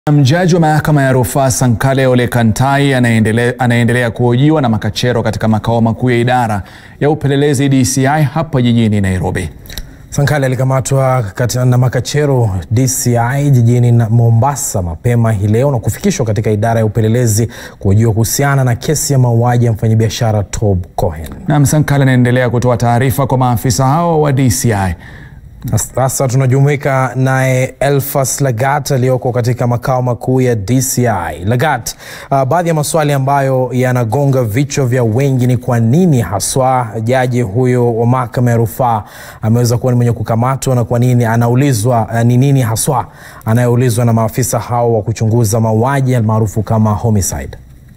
Mjaji wa mahakama ya rufaa Sankale Ole Kantai anaendelea, anaendelea kuhojiwa na makachero katika makao makuu ya idara ya upelelezi DCI hapa jijini Nairobi. Sankale alikamatwa na makachero DCI jijini Mombasa mapema hii leo na kufikishwa katika idara ya upelelezi kuhojiwa kuhusiana na kesi ya mauaji ya mfanyabiashara Tob Cohen. Na Sankale anaendelea kutoa taarifa kwa maafisa hao wa DCI. Sasa tunajumuika naye Elfas Lagat aliyoko katika makao makuu ya DCI. Lagat, uh, baadhi ya maswali ambayo yanagonga vichwa vya wengi ni kwa nini haswa jaji huyo wa mahakama ya rufaa ameweza kuwa ni mwenye kukamatwa na kwa nini anaulizwa, uh, ni nini haswa anayeulizwa na maafisa hao wa kuchunguza mauaji almaarufu kama homicide.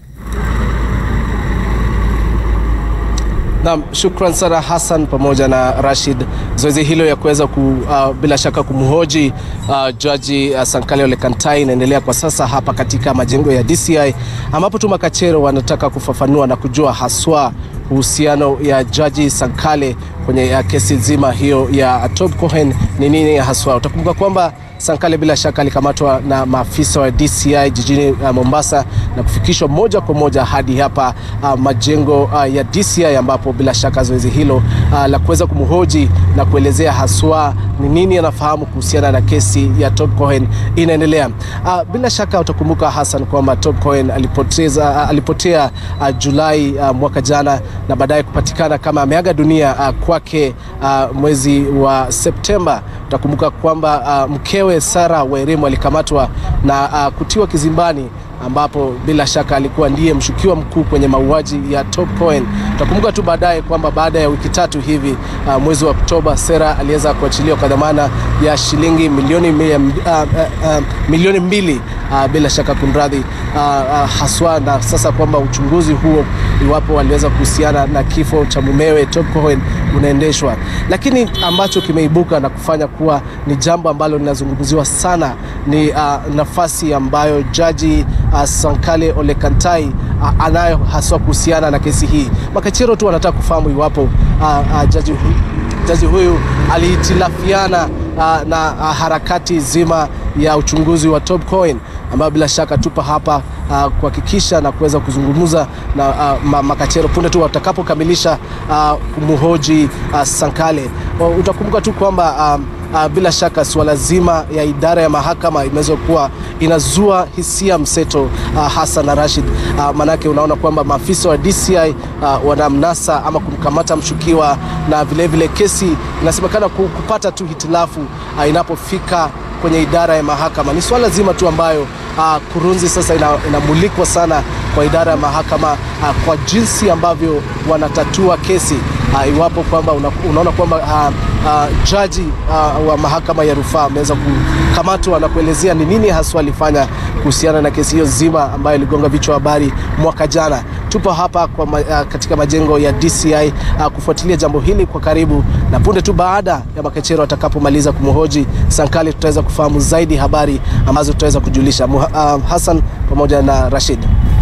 Naam, shukran sana Hassan pamoja na Rashid. Zoezi hilo ya kuweza ku, uh, bila shaka kumhoji uh, jaji uh, Sankale Ole Kantai inaendelea kwa sasa hapa katika majengo ya DCI ambapo tu makachero wanataka kufafanua na kujua haswa uhusiano ya jaji Sankale kwenye uh, kesi nzima hiyo ya Tob Cohen ni nini haswa. Utakumbuka kwamba Sankale bila shaka alikamatwa na maafisa wa DCI jijini uh, Mombasa na kufikishwa moja kwa moja hadi hapa uh, majengo uh, ya DCI ambapo bila shaka zoezi hilo uh, la kuweza kumhoji na kuelezea haswa ni nini anafahamu kuhusiana na kesi ya Tob Cohen inaendelea. Uh, bila shaka utakumbuka Hassan kwamba Tob Cohen alipoteza, uh, alipotea uh, Julai uh, mwaka jana na baadaye kupatikana kama ameaga dunia uh, kwake uh, mwezi wa Septemba. Utakumbuka kwamba uh, mkewe Sarah Wairimu alikamatwa na uh, kutiwa kizimbani ambapo bila shaka alikuwa ndiye mshukiwa mkuu kwenye mauaji ya Tob Cohen. Utakumbuka tu baadaye kwamba baada ya wiki tatu hivi uh, mwezi wa Oktoba Sarah aliweza kuachiliwa kwa dhamana ya shilingi milioni, uh, uh, uh, milioni mbili uh, bila shaka kunradhi, uh, uh, haswa na sasa kwamba uchunguzi huo iwapo aliweza kuhusiana na kifo cha mumewe Tob Cohen unaendeshwa, lakini ambacho kimeibuka na kufanya kuwa ni jambo ambalo linazungumziwa sana ni uh, nafasi ambayo jaji uh, Sankale Ole Kantai uh, anayo haswa kuhusiana na kesi hii. Makachero tu wanataka kufahamu iwapo uh, uh, jaji, hu, jaji huyu alihitilafiana uh, na uh, harakati zima ya uchunguzi wa Tob Cohen ambayo bila shaka tupa hapa uh, kuhakikisha na kuweza kuzungumza na uh, makachero punde tu watakapokamilisha uh, kumhoji uh, Sankale. Uh, utakumbuka tu kwamba um, Uh, bila shaka suala zima ya idara ya mahakama imeweza kuwa inazua hisia mseto uh, Hassan na Rashid uh, manake unaona kwamba maafisa wa DCI uh, wanamnasa ama kumkamata mshukiwa na vilevile vile kesi inasemekana kupata tu hitilafu uh, inapofika kwenye idara ya mahakama. Ni swala zima tu ambayo uh, kurunzi sasa ina, inamulikwa sana kwa idara ya mahakama uh, kwa jinsi ambavyo wanatatua kesi uh, iwapo kwamba una, unaona kwamba uh, uh, jaji uh, wa mahakama ya rufaa ameweza kukamatwa na kuelezea ni nini haswa alifanya kuhusiana na kesi hiyo zima ambayo iligonga vichwa habari mwaka jana. Tupo hapa kwa ma, uh, katika majengo ya DCI uh, kufuatilia jambo hili kwa karibu, na punde tu baada ya makachero watakapomaliza kumhoji Sankali tutaweza kufahamu zaidi habari ambazo tutaweza kujulisha. Uh, Hassan pamoja na Rashid.